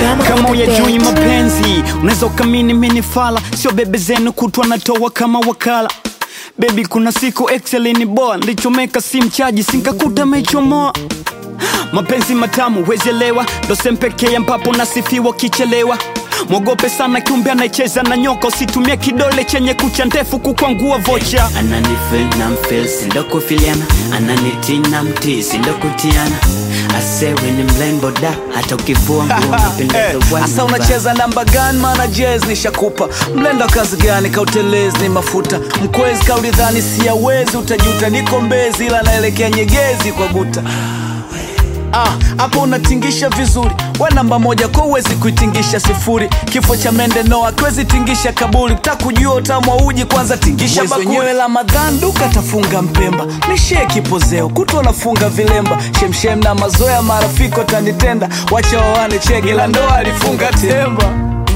Drama kama on the uyajui beat. mapenzi unaweza ukamini minifala sio bebe zenu kutwa natoa kama wakala bebi kuna siku excelini boa ndichomeka si mchaji sinkakuta mechomoa mapenzi matamu wezelewa ndo sempekee ambapo nasifiwa kichelewa mwogope sana kiumbe anayecheza na nyoka usitumie kidole chenye kucha ndefu kukwangua vocha ananifil na mfil sindokufiliana ananiti na mti sindokutiana asewe ni mlembo da hata ukivua nguo napendeza hasa unacheza namba gani maana jez nishakupa mlenda kazi gani kautelezi ni mafuta mkwezi kaulidhani siyawezi utajuta niko mbezi ila naelekea nyegezi kwa guta Ah, hapo unatingisha vizuri we namba moja kwa uwezi kuitingisha sifuri kifo cha mende noa kwezi tingisha kaburi takujua utamu wa uji kwanza tingisha Mwezi wenyewe ramadhan duka tafunga mpemba nishie kipozeo kutwa nafunga vilemba shemshem na mazoea marafiki watanitenda wacha wawane chege la ndoa alifunga temba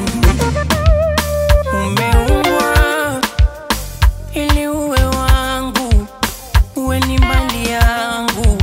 Umeumbwa ili uwe wangu, uwe ni mali yangu.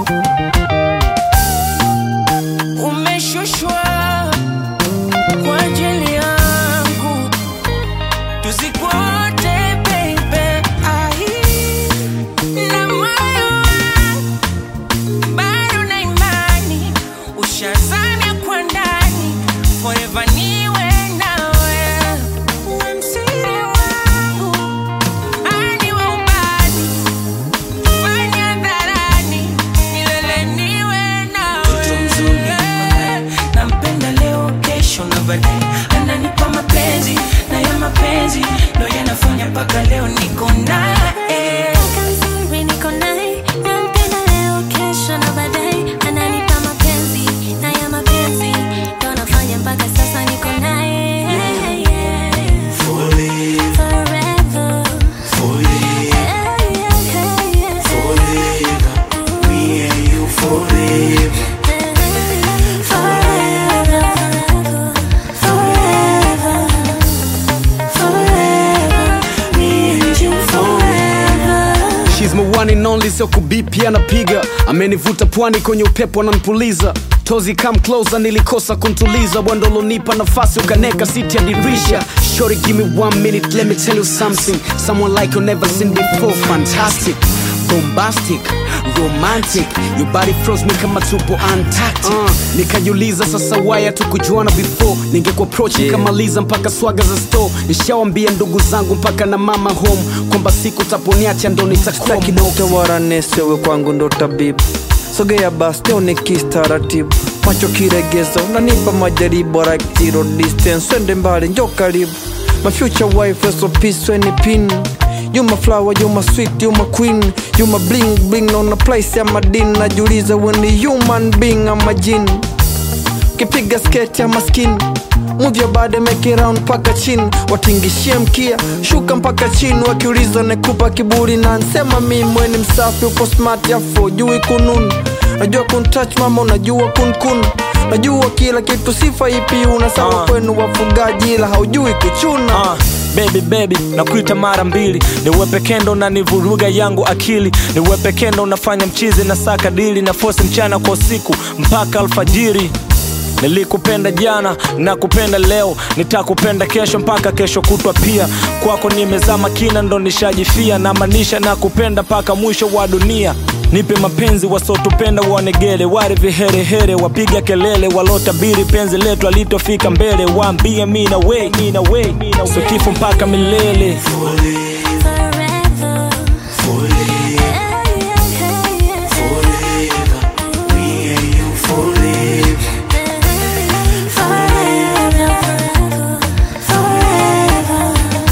Umeshushwa kwa ajili yangu, tuzikwote baby. Ai, na moyo wangu bado na imani, ushazamia kwa ndani, forever niwe nawe. Uwe msiri wangu, ani wa ubani, fanya hadharani, milele niwe nawe. Mtoto mzuri. Nampenda leo, kesho na baadaye, ananipa mapenzi na ya mapenzi ndo yanafanya mpaka leo niko naye. Kaka mzuri niko naye, nampenda leo, kesho na baadaye, ananipa mapenzi na ya mapenzi ndo nafanya mpaka sasa niko naye. Forever. Yeah, yeah, yeah, yeah. Forever, forever, forever, me and you forever. She's my one and only, sio kubipi anapiga, amenivuta pwani kwenye upepo ananipuliza tozi come closer, nilikosa kuntuliza bwandolonipa nafasi ukaneka siti ya dirisha Shorty give me one minute, let me tell you something Someone like you never seen before, fantastic bombastic romantic your body froze me kama tupo antarctic uh, nikajiuliza sasa waya tukujuana before ningekuapproach yeah. nikamaliza mpaka swaga za store nishawambia ndugu zangu mpaka na mama home kwamba siku taponiacha ndo nitakuwa Sitaki dokta wala nesi, wewe kwangu ndo tabibu. Sogea basi leo ni kistaratibu, macho kiregezo, nanipa majaribu like zero distance, twende mbali njo karibu. My future wife is so peace when ni pin You my flower, you my sweet, you my queen You my bling bling on a place ya madini Najiuliza when ni human being ama jini Kipiga sketi ya maskini Move your body make it round mpaka chini Watingishie mkia shuka mpaka chini Wakiuliza nekupa kiburi na nsema mi mweni msafi uko smart yafo jui kununu Najua kuntouch mama unajua kunkun Najua kila kitu sifa ipi unasawa Ah. kwenu wafugaji ila haujui kuchuna Ah, baby baby nakuita mara mbili niwe pekendo na nivuruga yangu akili niwe pekendo unafanya mchizi na saka dili na fosi mchana kwa usiku mpaka alfajiri nilikupenda jana na kupenda leo nitakupenda kesho mpaka kesho kutwa pia kwako nimezama kina ndo nishajifia na maanisha na kupenda mpaka mwisho wa dunia nipe mapenzi wasotupenda wanegele wale viherehere wapiga kelele walotabiri penzi letu alitofika mbele waambie mi na we mi na we so kifo mpaka milele Forever. Yeah, yeah, yeah, yeah. Forever, forever,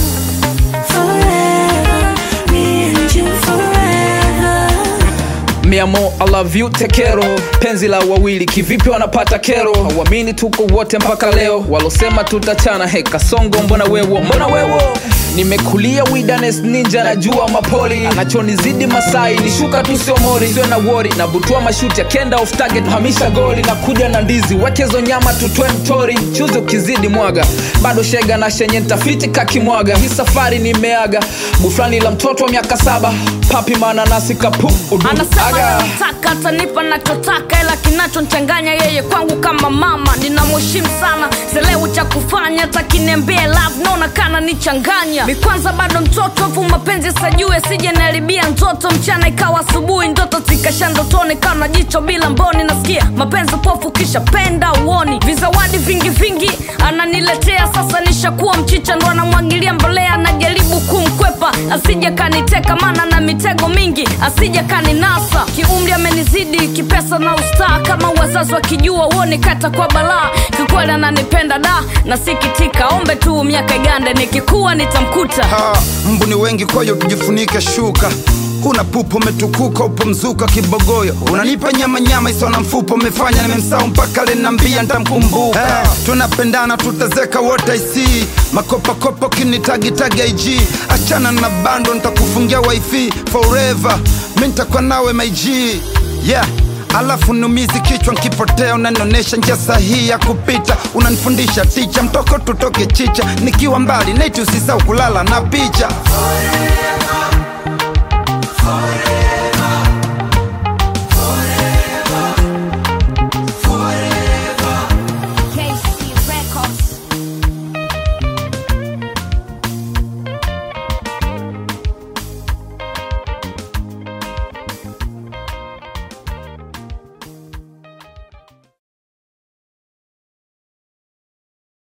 forever, me and you forever. Mi amor, I love you, tekero penzi la wawili kivipi wanapata kero hauamini tuko wote mpaka leo walosema tutachana heka songo mbona wewo mbona wewo nimekulia widanes ninja najua mapoli anachonizidi masai ni shuka tu sio mori sio na wori nabutua mashuti akenda off target hamisha goli na kuja na ndizi wekezo nyama tutwe mtori chuzi ukizidi mwaga bado shega na shenye ntafiti kakimwaga hii safari nimeaga buflani la mtoto wa miaka saba papi mananasi kapu udu anasema aga anataka atanipa nachotaka ila kinachonchanganya yeye kwangu kama mama ninamheshimu sana selewu cha kufanya takiniambie love naona kana nichanganya mi kwanza bado mtoto afu mapenzi sajue sije naribia ndoto mchana ikawa asubuhi ndoto zikasha ndotoni kawa na jicho bila mboni nasikia mapenzi pofu kisha penda uoni vizawadi vingi vingi ananiletea sasa nishakuwa mchicha ndo anamwagilia mbolea najaribu kumkwepa asije kaniteka maana na mitego mingi asije kaninasa kiumri amenizidi kipesa na ustaa kama wazazi wakijua uone kata kwa balaa kikweli ananipenda da nasikitika ombe tu miaka igande nikikuwa nitamkuta Ah, mbu ni wengi kwayo tujifunike shuka una pupo umetukuka upo mzuka kibogoyo unanipa nyama nyama isona mfupo umefanya nimemsau mpaka lenambia ntamkumbuka hey, tunapendana tutazeka wote isi makopakopa kinitagitagi ig achana na bando ntakufungia wifi forever mi ntakuwa nawe mig yeah alafu numizi kichwa nkipotea unanionesha njia sahihi ya kupita unanifundisha ticha mtoko tutoke chicha nikiwa mbali neti usisau kulala na picha Forever,